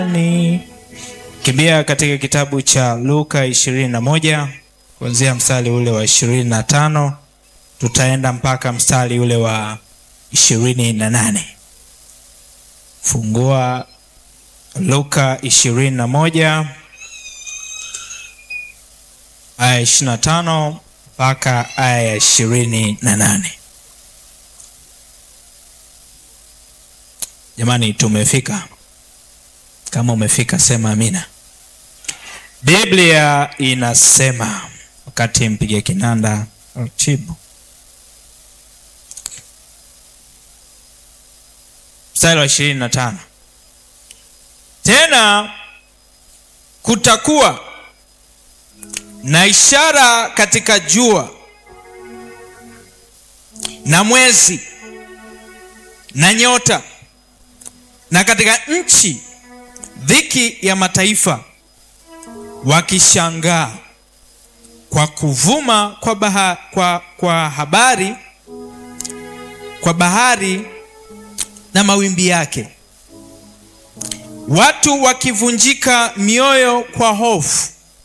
ni kimbia katika kitabu cha Luka ishirini na moja kuanzia mstari ule wa ishirini na tano tutaenda mpaka mstari ule wa ishirini na nane Fungua Luka ishirini na moja aya ishirini na tano mpaka aya ya ishirini na nane Jamani, tumefika. Kama umefika sema amina. Biblia inasema, wakati mpige kinanda taratibu, mstari wa ishirini na tano tena kutakuwa na ishara katika jua na mwezi na nyota na katika nchi dhiki ya mataifa wakishangaa kwa kuvuma kwa, baha, kwa, kwa habari kwa bahari na mawimbi yake, watu wakivunjika mioyo kwa hofu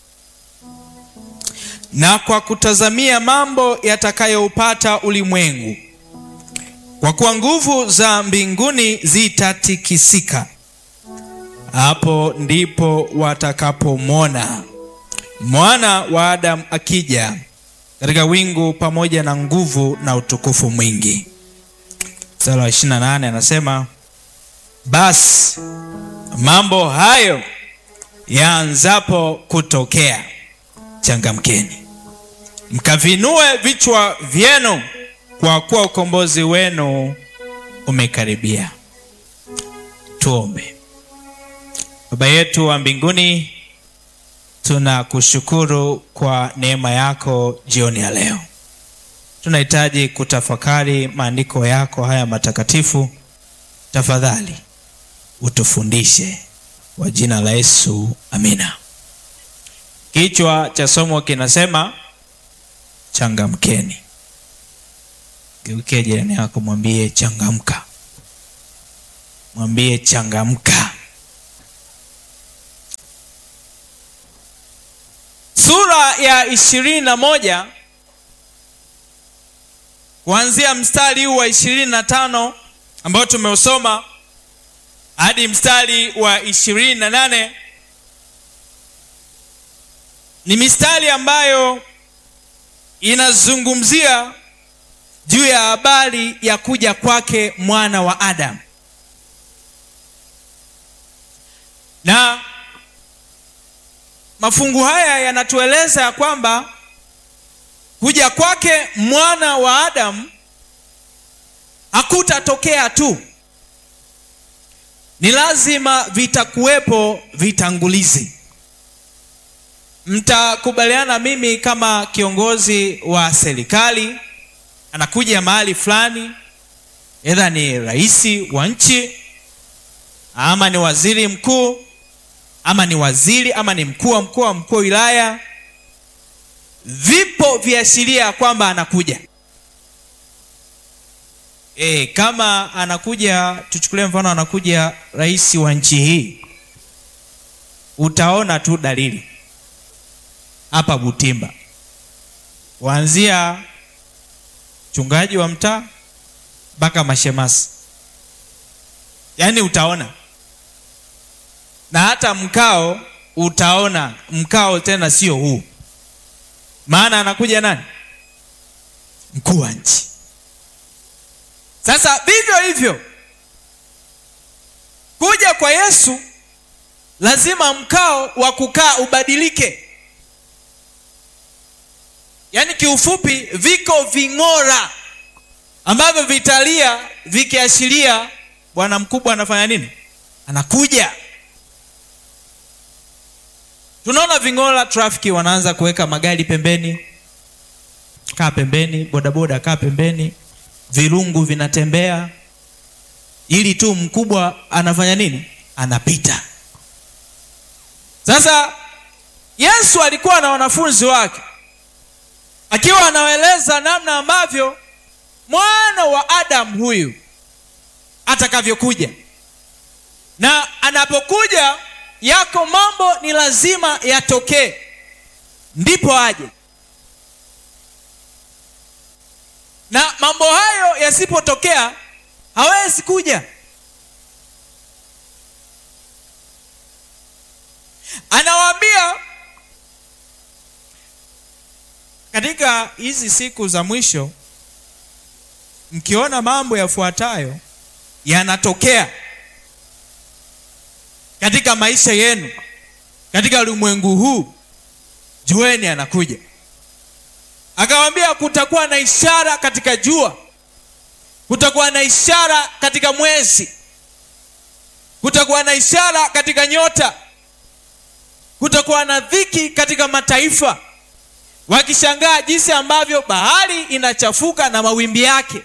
na kwa kutazamia mambo yatakayoupata ulimwengu, kwa kuwa nguvu za mbinguni zitatikisika. Hapo ndipo watakapomwona mwana wa Adamu akija katika wingu pamoja na nguvu na utukufu mwingi. Mstari wa 28 anasema, basi mambo hayo yaanzapo kutokea, changamkeni mkavinue vichwa vyenu, kwa kuwa ukombozi wenu umekaribia. Tuombe. Baba yetu wa mbinguni, tunakushukuru kwa neema yako jioni ya leo. Tunahitaji kutafakari maandiko yako haya matakatifu. Tafadhali utufundishe kwa jina la Yesu, amina. Kichwa cha somo kinasema changamkeni. Geukia jirani yako, mwambie changamka, mwambie changamka. Sura ya ishirini na moja kuanzia mstari huu wa ishirini na tano ambao tumeusoma hadi mstari wa ishirini na nane ni mistari ambayo inazungumzia juu ya habari ya kuja kwake mwana wa Adamu na mafungu haya yanatueleza ya kwamba kuja kwake mwana wa Adamu hakutatokea tu, ni lazima vitakuwepo vitangulizi. Mtakubaliana mimi kama kiongozi wa serikali anakuja mahali fulani, edha ni rais wa nchi ama ni waziri mkuu ama ni waziri ama ni mkuu wa mkoa, mkuu wa wilaya, vipo viashiria kwamba anakuja. E, kama anakuja, tuchukulie mfano, anakuja rais wa nchi hii, utaona tu dalili hapa Butimba, kuanzia mchungaji wa mtaa mpaka mashemasi, yaani utaona na hata mkao utaona mkao, tena sio huu, maana anakuja nani? Mkuu wa nchi. Sasa vivyo hivyo kuja kwa Yesu, lazima mkao wa kukaa ubadilike. Yaani kiufupi, viko ving'ora ambavyo vitalia vikiashiria bwana mkubwa anafanya nini? Anakuja. Tunaona ving'ora, trafiki wanaanza kuweka magari pembeni, kaa pembeni, bodaboda kaa pembeni, virungu vinatembea, ili tu mkubwa anafanya nini? Anapita. Sasa Yesu alikuwa na wanafunzi wake, akiwa anawaeleza namna ambavyo mwana wa Adamu huyu atakavyokuja. na anapokuja yako mambo ni lazima yatokee ndipo aje na mambo hayo yasipotokea hawezi kuja anawaambia katika hizi siku za mwisho mkiona mambo yafuatayo yanatokea katika maisha yenu katika ulimwengu huu jueni anakuja akawambia kutakuwa na ishara katika jua kutakuwa na ishara katika mwezi kutakuwa na ishara katika nyota kutakuwa na dhiki katika mataifa wakishangaa jinsi ambavyo bahari inachafuka na mawimbi yake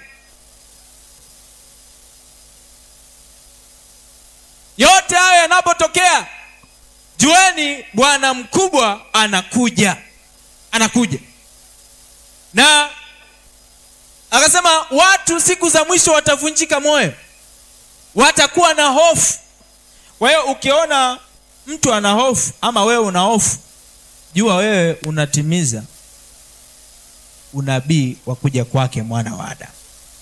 yote hayo yanapotokea jueni bwana mkubwa anakuja anakuja na akasema watu siku za mwisho watavunjika moyo watakuwa na hofu kwa hiyo ukiona mtu ana hofu ama wewe una hofu jua wewe unatimiza unabii wa kuja kwake mwana wa adamu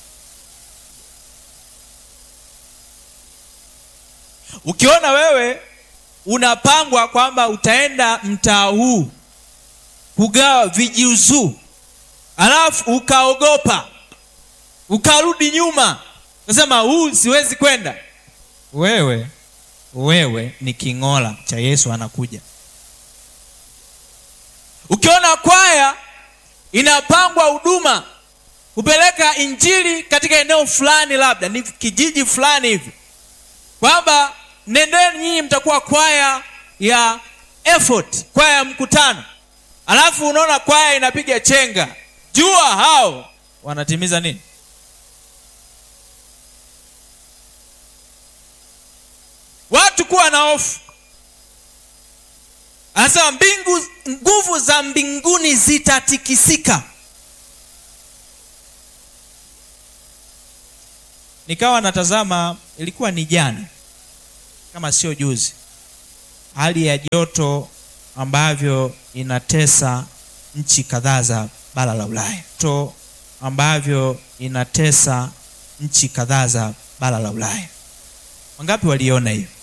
ukiona wewe unapangwa kwamba utaenda mtaa huu kugawa vijiuzuu alafu ukaogopa ukarudi nyuma nasema huu siwezi kwenda wewe wewe ni king'ola cha yesu anakuja ukiona kwaya inapangwa huduma kupeleka injili katika eneo fulani labda ni kijiji fulani hivi kwamba nendeni nyinyi mtakuwa kwaya ya effort kwaya ya mkutano alafu unaona kwaya inapiga chenga jua hao wanatimiza nini watu kuwa na hofu anasema mbingu nguvu za mbinguni zitatikisika nikawa natazama ilikuwa ni jana kama sio juzi hali ya joto ambavyo inatesa nchi kadhaa za bara la ulaya to ambavyo inatesa nchi kadhaa za bara la ulaya wangapi waliona hiyo